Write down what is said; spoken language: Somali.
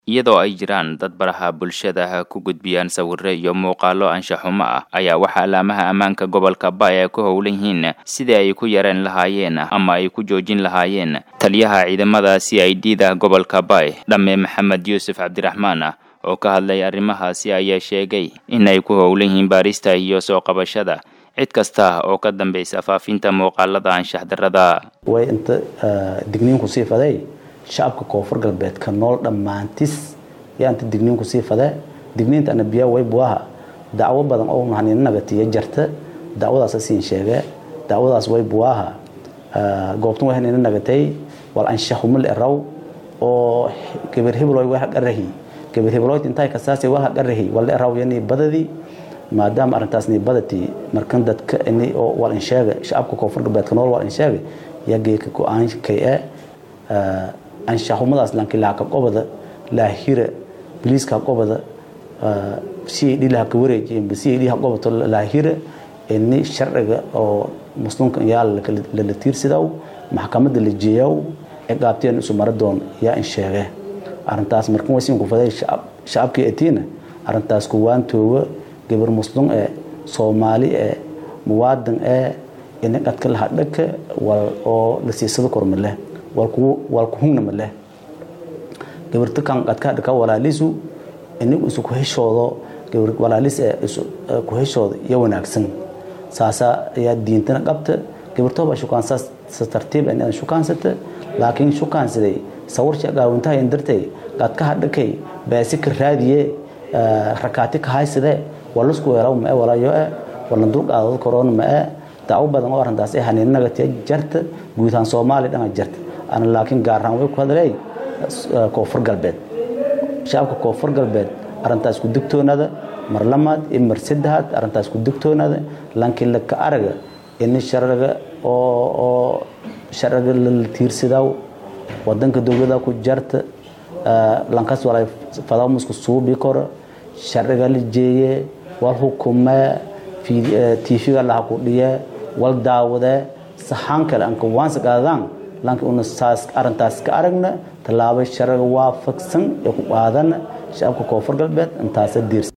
iyadoo ay jiraan dad baraha bulshada ku gudbiyaan sawirro iyo muuqaallo anshaxumo ah ayaa waxaa laamaha ammaanka gobolka Bay ay ku howlan yihiin sidii ay ku yareen lahaayeen ama ay ku joojin lahaayeen taliyaha ciidamada c i d da gobolka Bay dhamme maxamed yuusuf cabdiraxmaan oo ka hadlay arrimahaasi ayaa sheegay in ay ku howlan yihiin baarista iyo soo qabashada cid kasta oo ka dambaysa faafinta muuqaalada anshax darrada way inta digniinku sii faday shacabka koonfur galbeedka nool dhammaantis yaa inta digniinku sii fade digniinta anabiya way buaha dacwo badan oo nahanina nagatiya jarta dacwadaas siin sheege dacwadaas way buaha goobtan way hanina nagatay wal anshaxumal eraw oo gabar hebloy way haqarahi gabar hebloyd intay kasaasay wal haqarahi wal eraw yani badadii maadaama arrintaas ni badati markan dadka ini oo wal insheega shacabka koonfur galbeedka nool wal insheega yaa geeka go-aan kay e anshaxumadaas lankilaaka qobada laahira biliiska qobada si ay dhilaha ka wareejiyeen si ay dhiha qobato laahira ini sharciga oo muslimka yaa lala tiirsidaw maxkamadda la jeeyaw ee qaabteen isu mara doon yaa in sheege arrintaas markan way siin ku faday shacabkii etiina arrintaas kuwaan tooga gabar muslim ee soomaali ee muwaadin ee ini qadka laha dhaka wal oo la siisado korma leh wal kuhungna ma leh gabarta kan qadka dhaka walaalisu inigu isu ku heshoodo gabar walaalis ee isu ku heshoodo iyo wanaagsan saasa ayaa diintana qabta gabartooba shukaansaas sa tartiib inaad shukaansata laakiin shukaansaday sawirci gaawintaha in dartay qadka hadhakay beesi ka raadiye rakaati ka haysadee walasku weeraw ma e walayo e walna dulqaadad korona ma e dacwo badan oo arrintaas ee haniinagatiya jarta guud ahaan soomaaliya dhana jarta ana laakiin gaar ahaan way ku hadlay koonfur galbeed shacabka koonfur galbeed arrintaas ku digtoonada mar lamaad iyo mar saddexaad arrintaas ku digtoonada laakiin laka araga ini sharciga oo oo sharciga la tiirsidaw wadanka dowlada ku jarta lankas walay fadamusku suubi koro sharciga la jeeye wal hukumee tv-ga laha ku dhiye wal daawade saxaan kale anka waansa qaadaan lanka una saas arrintaas ka aragna tallaabo sharciga waafaqsan ee ku qaadana shacabka koonfur galbeed intaasa diirsa